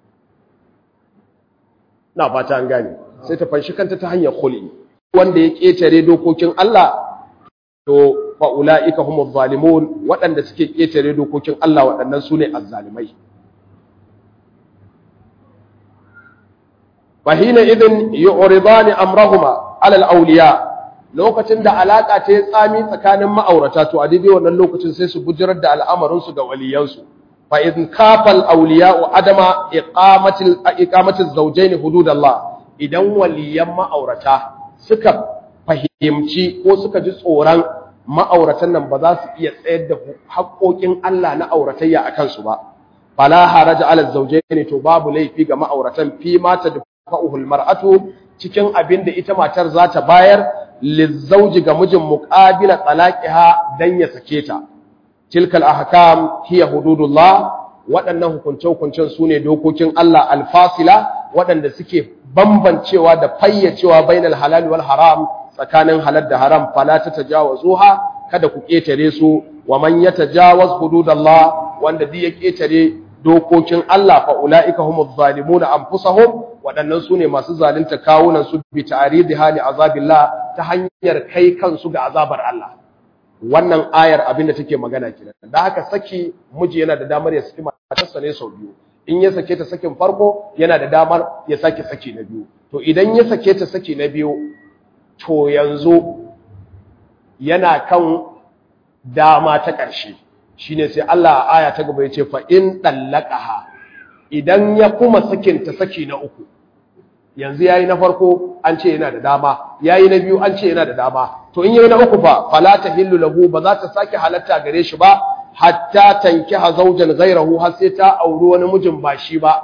Speaker 1: na fata an gane sai ta fanshi kanta ta hanyar kuli wanda ya ƙetare dokokin Allah to fa ulaika humuz zalimun waɗanda suke ketare dokokin Allah waɗannan sune azzalimai fahina idin yu'ridani amrahuma ala al-awliya lokacin da alaka ta yi tsami tsakanin ma'aurata to a daidai wannan lokacin sai su bujirar da al'amarin su ga waliyansu fa in kafal awliya wa adama iqamatil iqamatil zawjayn hududallah idan waliyan ma'aurata suka fahimci ko suka ji tsoron ma'auratan nan ba za su iya tsayar da haƙoƙin Allah na auratayya a kansu ba fala haraja ala zawjayn to babu laifi ga ma'auratan fi mata da fa'uhul mar'atu cikin abin da ita matar za ta bayar lizzauji ga mijin muqabila talaqiha dan ya sake ta tilkal ahkam hiya hududullah waɗannan hukunce-hukuncen sune dokokin Allah alfasila waɗanda suke bambancewa da fayyacewa bainal halal wal haram tsakanin halal da haram fala ta tajawazuha kada ku ketare su wa man yatajawaz hududallah wanda zai ya ketare dokokin Allah fa ulaika humuz zalimuna anfusahum waɗannan sune masu zalunta kawunan su bi ta'ridi hali azabillah ta hanyar kai kansu ga azabar Allah wannan ayar abinda take magana kenan da haka saki miji yana da damar ya saki matarsa ne sau biyu in ya sake ta sakin farko yana da damar ya sake saki na biyu to idan ya sake ta saki na biyu to yanzu yana kan dama ta ƙarshe shine sai Allah a aya ta gaba yace fa in dallaqaha idan ya kuma sakin ta saki na uku yanzu yayi na farko an ce yana da dama yayi na biyu an ce yana da dama to in yayi na uku fa fala tahillu lahu ba za ta sake halatta gare shi ba hatta tankiha zawjan ghayrahu har sai ta auri wani mijin ba shi ba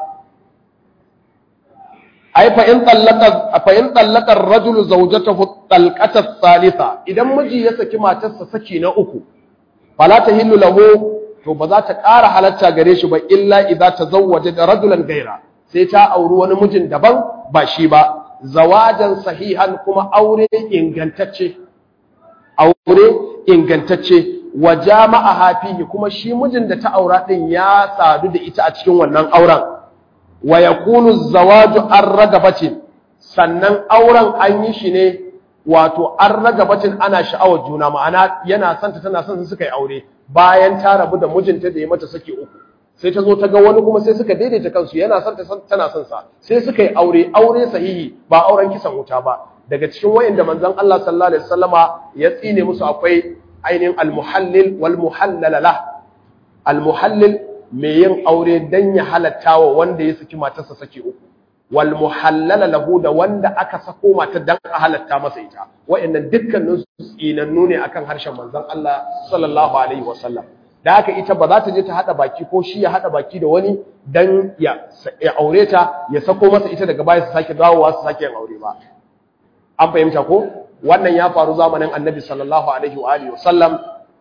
Speaker 1: ai fa in tallaqa fa in tallaqa ar-rajulu zawjatahu talqata thalitha idan miji ya saki matarsa saki na uku fala tahillu lahu to ba za ta ƙara halatta gare shi ba illa idza tazawwaja da rajulan gaira sai ta auri wani mijin daban ba shi ba zawajan sahihan kuma aure ingantacce aure ingantacce wa jama'a fihi kuma shi mijin da ta aura din ya sadu da ita a cikin wannan auren wa yakunu zawaju an ragabatin sannan auren an yi shi ne wato an ragabatin ana sha'awar juna ma'ana yana santa tana son su suka yi aure bayan ta rabu da mijinta da ya mata saki uku sai ta zo ta ga wani kuma sai suka daidaita kansu yana son ta tana son sa sai suka yi aure aure sahihi ba auren kisan wuta ba daga cikin wayanda manzon Allah sallallahu alaihi wasallama ya tsine musu akwai ainihin al-muhallil wal muhallala lah al-muhallil mai yin aure dan ya halatta wa wanda ya saki matarsa saki uku wal muhallala lahu da wanda aka sako mata dan a halatta masa ita wayannan dukkanin su tsinannu ne akan harshen manzon Allah sallallahu alaihi wasallam da haka ita ba za ta je ta hada baki ko shi ya hada baki da wani dan ya aure ta ya sako masa ita daga baya su sake dawowa su sake yin aure ba an fahimta ko wannan ya faru zamanin annabi sallallahu alaihi wa alihi wasallam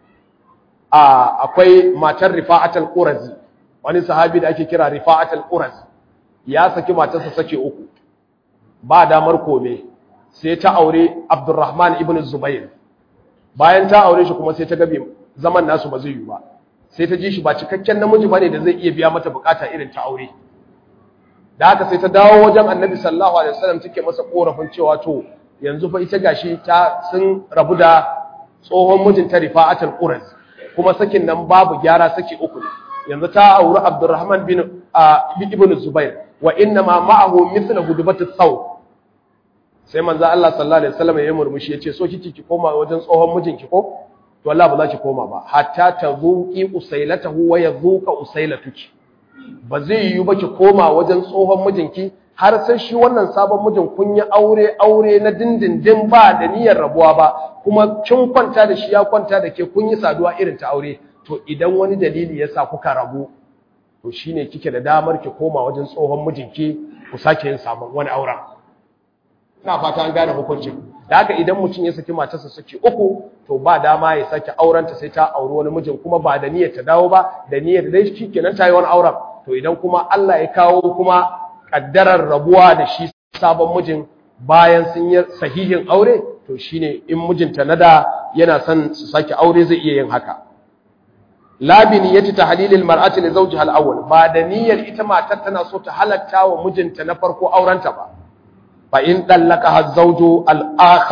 Speaker 1: a akwai matar rifa'at al-qurazi wani sahabi da ake kira rifa'at al-qurazi ya saki matarsa sake uku ba damar kome sai ta aure abdurrahman ibn zubair bayan ta aure shi kuma sai ta gabe zaman nasu ba zai yi ba sai ta ji shi ba cikakken namiji bane da zai iya biya mata bukata irin ta aure da haka sai ta dawo wajen annabi sallallahu alaihi wasallam take masa korafin cewa to yanzu fa ita gashi ta sun rabu da tsohon mijinta rifa'atul quraz kuma sakin nan babu gyara saki uku ne yanzu ta auri abdurrahman bin ibn zubair wa inna ma ma'ahu mithla hudubati saw sai manzo Allah sallallahu alaihi wasallam ya murmushi yace so kike ki koma wajen tsohon mijinki ko to Allah ba za ki koma ba hatta tazuqi usailatahu wa yazuqa usailatuki ba zai yiwu ba ki koma wajen tsohon mijinki har sai shi wannan sabon mijin kun yi aure aure na dindindin ba da niyyar rabuwa ba kuma kin kwanta da shi ya kwanta da ke kun yi saduwa irin ta aure to idan wani dalili yasa kuka rabu to shine kike da damar ki koma wajen tsohon mijinki ku sake yin sabon wani auren ina fata an gane hukuncin da haka idan mutum ya saki matarsa saki uku to ba dama ya sake aurenta sai ta auri wani mijin kuma ba da niyyar ta dawo ba da niyyar dai shikenan ta yi wani auren to idan kuma Allah ya kawo kuma kaddarar rabuwa da shi sabon mijin bayan sun yi sahihin aure to shine in mijinta na da yana son su sake aure zai iya yin haka la bi niyyati tahlilil mar'ati li zawjiha al-awwal ba da niyyar ita matar tana so ta halatta wa mijinta na farko aurenta ba fa in dallaka az-zawju al-akhar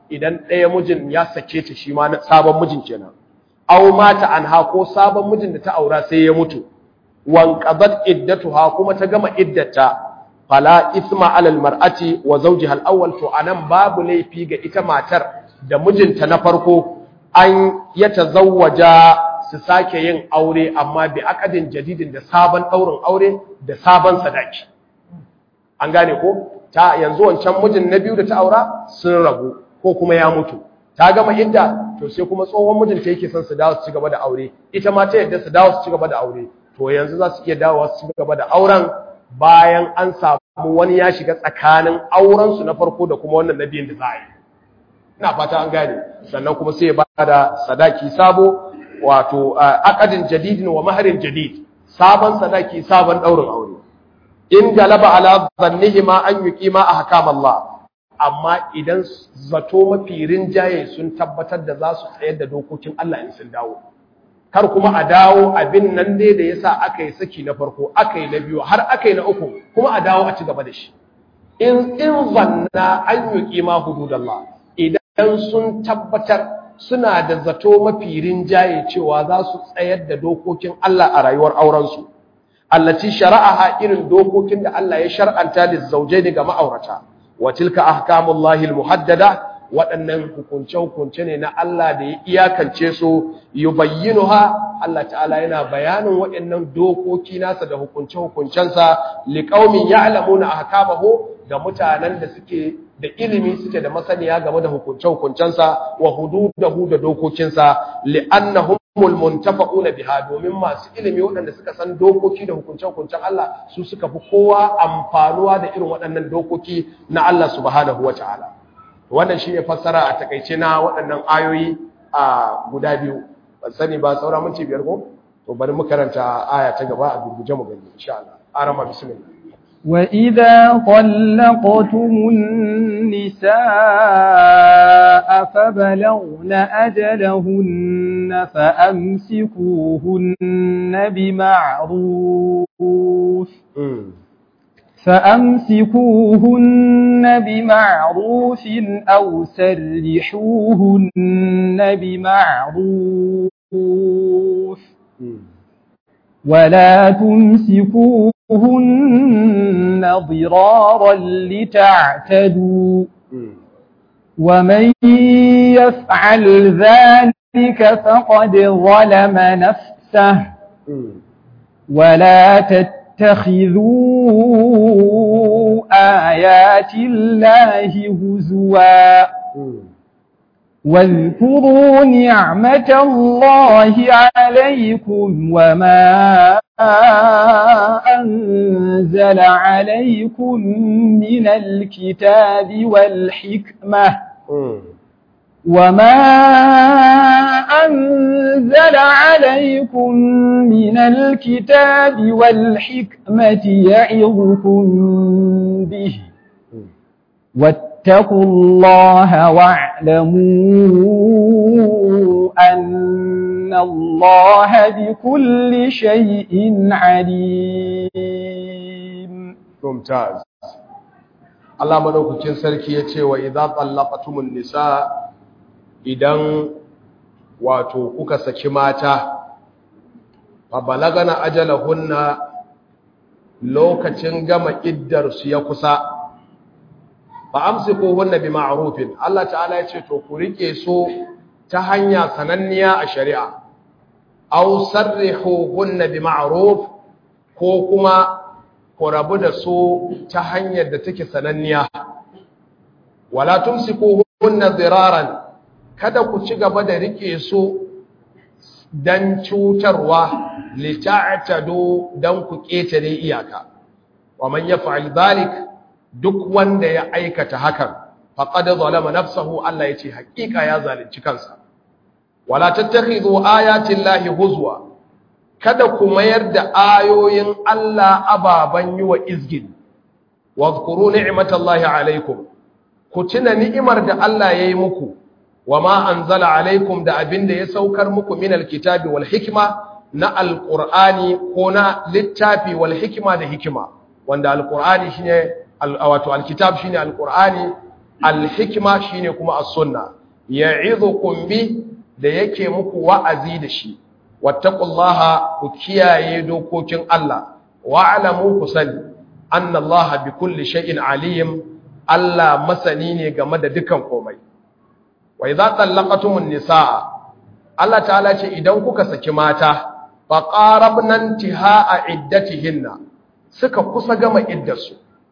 Speaker 1: idan ɗaya mijin ya sake ta shi ma na sabon mijin kenan aw mata anha ko sabon mijin da ta aura sai ya mutu wan qadat iddatuha kuma ta gama iddata fala isma alal mar'ati wa zawjiha al-awwal to anan babu laifi ga ita matar da mijinta na farko an ya tazawwaja su sake yin aure amma bi akadin jadidin da sabon daurin aure da sabon sadaki an gane ko ta yanzu wancan mijin na biyu da ta aura sun rabu ko kuma ya mutu ta gama idda to sai kuma tsohon mijinta yake son su dawo su ci gaba da aure ita ma ta yadda su dawo su ci gaba da aure to yanzu za su iya dawowa su ci gaba da auren bayan an samu wani ya shiga tsakanin aurensu na farko da kuma wannan na biyun da za a yi ina fata an gane sannan kuma sai ya ba da sadaki sabo wato akadin jadidin wa maharin jadid sabon sadaki sabon daurin aure in galaba ala zannihima an yuqima ahkam Allah amma idan zato mafi rinjaye sun tabbatar da za su tsayar da dokokin Allah in sun dawo kar kuma a dawo abin nan dai da yasa aka yi saki na farko aka yi na biyu har aka yi na uku kuma a dawo a ci gaba da shi in in zanna an yuqima hududallah idan sun tabbatar suna da zato mafi rinjaye cewa za su tsayar da dokokin Allah a rayuwar aurensu allati shara'aha irin dokokin da Allah ya shar'anta da zaujaini ga ma'aurata wa tilka ahkamullahi almuhaddada waɗannan hukunce-hukunce ne na Allah da ya iyakance su yubayyinuha Allah ta'ala yana bayanin waɗannan dokoki nasa da hukunce-hukuncensa liqaumin ya'lamuna ahkamahu ga mutanen da suke da ilimi suke da masaniya game da hukunce-hukuncensa wa hududahu da dokokinsa li'annahumul muntafa'una biha domin masu ilimi waɗanda suka san dokoki da hukunce-hukuncen Allah su suka fi kowa amfanuwa da irin waɗannan dokoki na Allah subhanahu wata'ala wannan shine fassara a takaice na waɗannan ayoyi a guda biyu ban sani ba saura minti biyar ko to bari mu karanta aya ta gaba a gurguje mu gani insha Allah arama bismillah
Speaker 2: وإذا طلقتم النساء فبلغن أجلهن فأمسكوهن بمعروف فأمسكوهن بمعروف أو سرحوهن بمعروف ولا تمسكوهن ضرارا لتعتدوا ومن يفعل ذلك فقد ظلم نفسه ولا تتخذوا آيات الله هزوا واذكروا نعمة الله عليكم وما أنزل عليكم من الكتاب والحكمة وما أنزل عليكم من الكتاب والحكمة يعظكم به واتقوا الله واعلموا أن الله بكل شيء عليم
Speaker 1: ممتاز Allah madaukakin sarki ya ce wa idza tallaqatumun nisa idan wato kuka saki mata fa balagana ajalahunna lokacin gama iddar su ya kusa fa amsikuhunna bima'rufin Allah ta'ala ya ce to ku rike su ta hanya sananniya a shari'a aw sarrihuhunna bima'ruf ko kuma ku rabu da su ta hanyar da take sananniya wala tumsikuhunna diraran kada ku ci gaba da rike su dan cutarwa lita'tadu dan ku ketare iyaka wa man yaf'al dhalik duk wanda ya aikata hakan faqad zalama nafsahu Allah yace hakika ya zalunci kansa wala tattakhidhu ayati llahi huzwa kada ku mayar da ayoyin Allah ababan yi wa izgin wadhkuru ni'matallahi alaikum ku tuna ni'imar da Allah yayi muku wama anzala alaikum da abinda ya saukar muku min alkitabi wal hikma na alqur'ani ko na littafi wal hikma da hikima wanda alqur'ani shine wato alkitab shine alqur'ani al-hikma shine kuma as-sunna ya'idukum bi da yake muku wa'azi da shi wattaqullaha ku kiyaye dokokin Allah wa'lamu ku sani annallaha bikulli shay'in alim Allah masani ne game da dukan komai wa idza tallaqatumun nisaa Allah ta'ala ce idan kuka saki mata fa qarabna intihaa iddatihinna suka kusa gama iddarsu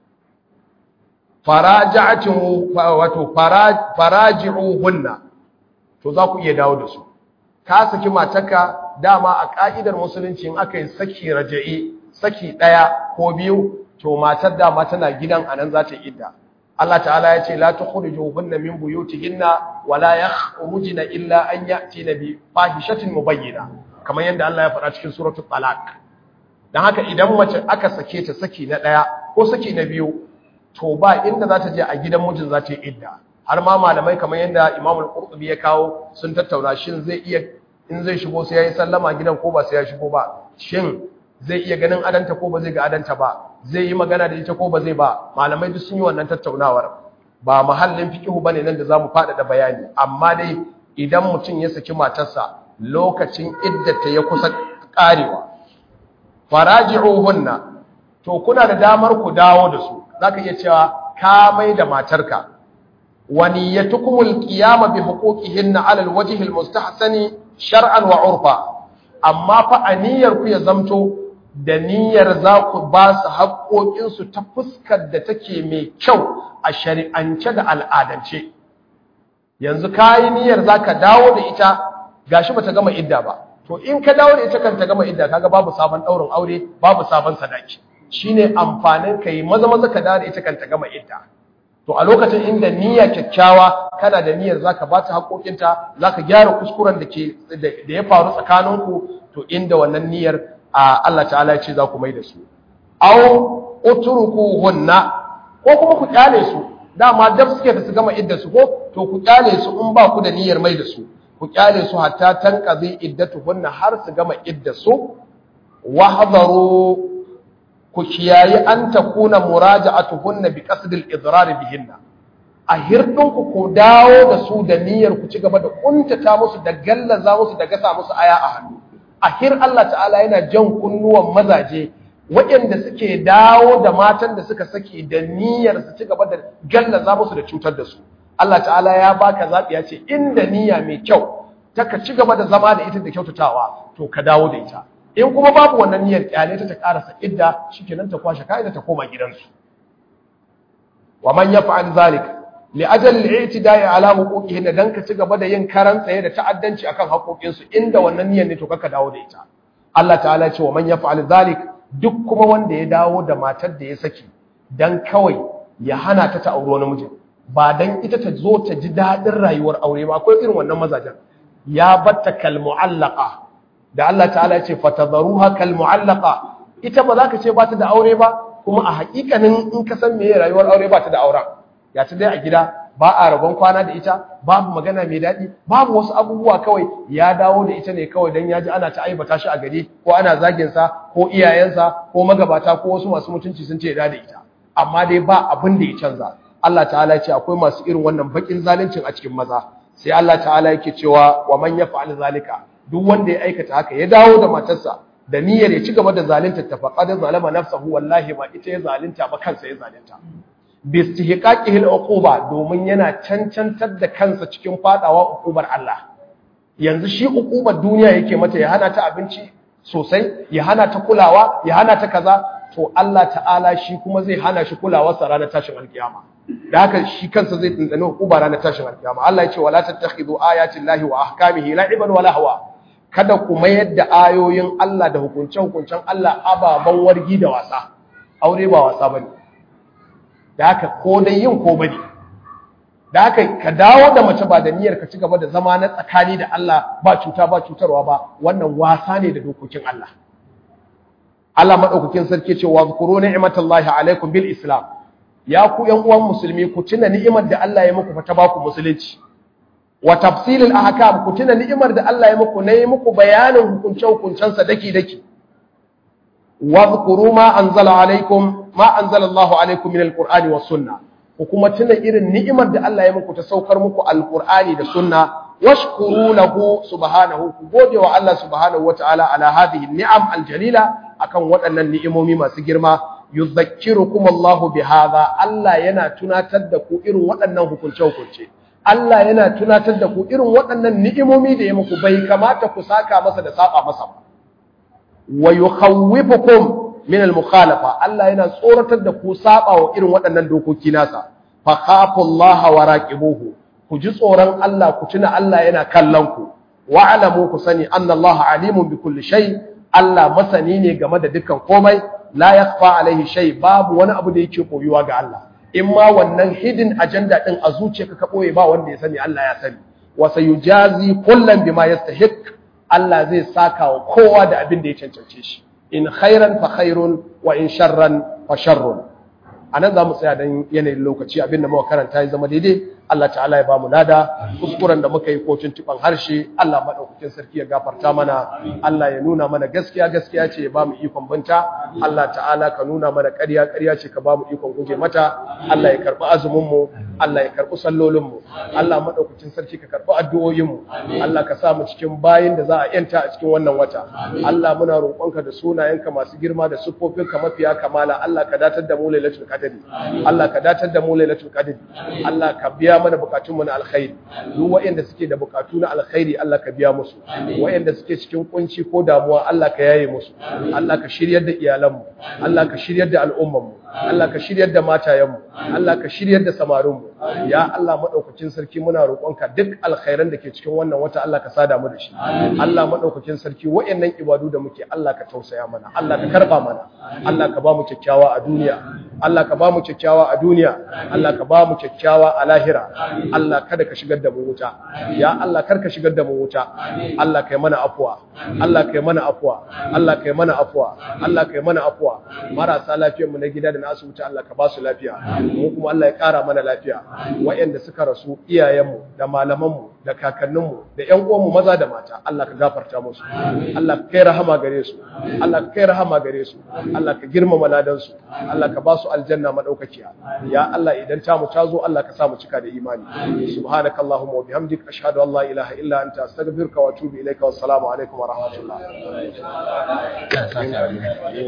Speaker 1: faraja'atu wato faraji'uhunna to za ku iya dawo da su ka saki matarka dama a ka'idar musulunci in aka yi saki raja'i saki daya ko biyu to matar dama tana gidan anan za ta idda Allah ta'ala ya ce la tukhrijuhunna min buyutihinna wa la yakhrujna illa an ya'tina bi fahishatin mubayyina kamar yadda Allah ya faɗa cikin suratul talaq dan haka idan mace aka sake ta saki na daya ko saki na biyu to ba inda za ta je a gidan mijin za ta yi idda har ma malamai kamar yadda Imam al-Qurtubi ya kawo sun tattauna shin zai iya in zai shigo sai yayi sallama gidan ko ba sai ya shigo ba shin zai iya ganin adanta ko ba zai ga adanta ba zai yi magana da ita ko ba zai ba malamai duk sun yi wannan tattaunawar ba mahallin fiqhu bane nan da zamu fada da bayani amma dai idan mutum ya saki matarsa lokacin iddata ya kusa karewa faraji'uhunna to kuna da damar ku dawo da su zaka iya cewa ka mai da matarka wa niyyatukumul qiyama bi huquqihinna 'ala al-wajhi al-mustahsani shar'an wa 'urfa amma fa aniyar ku ya zamto da niyyar za ku ba su haƙoƙinsu ta fuskar da take mai kyau a shari'ance da al'adance yanzu ka yi niyyar za ka dawo da ita gashi ba ta gama idda ba to in ka dawo da ita kan ta gama idda kaga babu sabon ɗaurin aure babu sabon sadaki shine amfanin ka yi maza maza ka dawo da ita kan ta gama idda to a lokacin inda niyya kyakkyawa kana da niyyar zaka ba ta haƙoƙinta zaka gyara kuskuren da ke da ya faru tsakaninku to inda wannan niyyar Allah ta'ala ya ce za ku mai da su aw utrukuhunna ko kuma ku kyale su dama dab suke da su gama idda su ko to ku kyale su in ba ku da niyyar mai da su ku kyale su hatta tanqazi iddatuhunna har su gama idda su wahdaru ku kiyayi an takuna muraja'atuhunna bi qasdil idrar bihinna a hirdinku ku dawo da su da niyyar ku ci gaba da kuntata musu da gallaza musu da gasa musu aya a hannu ahir Allah ta'ala yana jan kunnuwan mazaje waɗanda suke dawo da matan da suka saki da niyyar su ci gaba da gallaza musu da cutar da su Allah ta'ala ya baka zaɓi ya ce inda niyya mai kyau ta ka ci gaba da zama da ita da kyautatawa to ka dawo da ita in kuma babu wannan niyyar kyale ta ta karasa idda shikenan ta kwashe kaida ta koma gidansu wa man yaf'al zalik li ajal al-i'tida'i ala huquqihinna dan ka ci gaba da yin karan tsaye da ta'addanci akan haƙoƙinsu inda wannan niyyar ne to kaka dawo da ita Allah ta'ala ce wa man yaf'al zalik duk kuma wanda ya dawo da matar da ya saki dan kawai ya hana ta ta aure wani mijin ba dan ita ta zo ta ji dadin rayuwar aure ba akwai irin wannan mazajen ya batta kal mu'allaqa da Allah ta'ala ce fatadharuha kal mu'allaqa ita ba za ka ce ba ta da aure ba kuma a haƙiƙanin in ka san meye rayuwar aure ba ta da auren ya ta dai a gida ba a rabon kwana da ita babu magana mai daɗi babu wasu abubuwa kawai ya dawo da ita ne kawai don ya ji ana ta aibata shi a gari ko ana zaginsa ko iyayensa ko magabata ko wasu masu mutunci sun ce ya da ita amma dai ba abin da ya canza Allah ta'ala ce akwai masu irin wannan bakin zaluncin a cikin maza sai Allah ta'ala yake cewa wa man yaf'al zalika duk wanda ya aikata haka ya dawo da matarsa da niyyar ya ci gaba da zalunta ta faqad zalama nafsahu wallahi ba ita ya zalunta ba kansa ya zalunta bistihqaqihi al-uquba domin yana cancantar da kansa cikin fadawa uqubar Allah yanzu shi uqubar duniya yake mata ya hana ta abinci sosai ya hana ta kulawa ya hana ta kaza to Allah ta'ala shi kuma zai hana shi kulawa sa ranar tashin alkiyama da haka shi kansa zai tsantsani uquba ranar tashin alkiyama Allah ya ce wala tattakhidhu ayati llahi wa ahkamihi la'iban wala hawa kada ku mayar da ayoyin Allah da hukunce-hukuncen Allah ababan wargi da wasa aure ba wasa bane da haka ko dai yin ko bane da haka ka dawo da mace ba da niyyar ka ci gaba da zama na tsakani da Allah ba cuta ba cutarwa ba wannan wasa ne da dokokin Allah Allah madaukakin sarki ce wa zkuru ni'matallahi alaikum bil islam ya ku yan uwan musulmi ku tuna ni'imar da Allah ya muku fa ta baku musulunci wa tafsilil ahkam ku tuna ni'imar da Allah ya muku nayi muku bayanin hukunce hukuncensa daki daki wa zkuru ma anzala alaikum ma anzala Allah alaikum min alqur'ani was sunnah ku kuma tuna irin ni'imar da Allah ya muku ta saukar muku alqur'ani da sunna washkuru lahu subhanahu ku gode wa Allah subhanahu wataala ala hadhihi ni'am aljalila akan waɗannan ni'imomi masu girma yuzakkirukum Allahu bihadha Allah yana tunatar da ku irin waɗannan hukunce hukunce Allah yana tunatar da ku irin waɗannan ni'imomi da ya muku bai kamata ku saka masa da saba masa ba wa yukhawwifukum min al-mukhalafa Allah yana tsoratar da ku saba wa irin waɗannan dokoki nasa fa khafullaha wa raqibuhu ku ji tsoron Allah ku tuna Allah yana kallon ku wa alamu ku sani annallaha alimun bi kulli shay Allah masani ne game da dukkan komai la yakhfa alaihi shay babu wani abu da yake koyuwa ga Allah in ma wannan hidden agenda din a zuciyarka ka boye ba wanda ya sani Allah ya sani wa sayujazi kullan bima yastahiq Allah zai saka wa kowa da abin da ya cancance shi in khairan fa khairun wa in sharran fa sharrun anan za mu tsaya dan yanayin lokaci abin da muka karanta ya zama daidai Allah ta'ala ya bamu lada kuskuren da muka yi ko tuntuban harshe Allah madaukakin sarki ya gafarta mana Allah ya nuna mana gaskiya gaskiya ce ya bamu ikon binta Allah ta'ala ka nuna mana ƙarya ƙarya ce ka bamu ikon guje mata Allah ya karbi azumin mu Allah ya karbi sallolin mu Allah madaukakin sarki ka karbi addu'o'in mu Allah ka sa mu cikin bayin da za a yanta a cikin wannan wata Allah muna roƙonka da sunayenka masu girma da siffofinka mafiya kamala Allah ka datar da mu lailatul qadri Allah ka datar da mu lailatul qadri Allah ka biya mana bukatunmu na alkhairi duk waɗanda suke da bukatu na alkhairi Allah ka biya musu waɗanda suke cikin kunci ko damuwa Allah ka yaye musu Allah ka shiryar da iyalanmu Allah ka shiryar da al'ummanmu Allah ka shiryar da matayenmu Allah ka shiryar da samarinmu ya Allah madaukakin sarki muna roƙonka duk alkhairan da ke cikin wannan wata Allah ka sada mu da shi Allah madaukakin sarki waɗannan ibadu da muke Allah ka tausaya mana Allah ka karba mana Allah ka ba mu kyakkyawa a duniya Allah ka ba mu kyakkyawa a duniya Allah ka ba mu kyakkyawa a lahira Allah kada ka shigar da mu wuta ya Allah kar ka shigar da mu wuta Allah kai mana afwa Allah kai mana afwa Allah kai mana afwa Allah kai mana afwa marasa lafiyar mu na gida da na asibiti Allah ka ba su lafiya mu kuma Allah ya kara mana lafiya wayanda suka rasu iyayenmu da malamanmu da kakanninmu da ƴan uwanmu maza da mata Allah ka gafarta musu Allah ka kai rahama gare su Allah ka kai rahama gare su Allah ka girmama ladan su Allah ka ba su aljanna madaukakiya ya Allah idan ta mu tazo Allah ka sa mu cika da imani subhanakallahumma wa bihamdika ashhadu an la ilaha illa anta astaghfiruka wa atubu ilaika wassalamu alaikum wa rahmatullah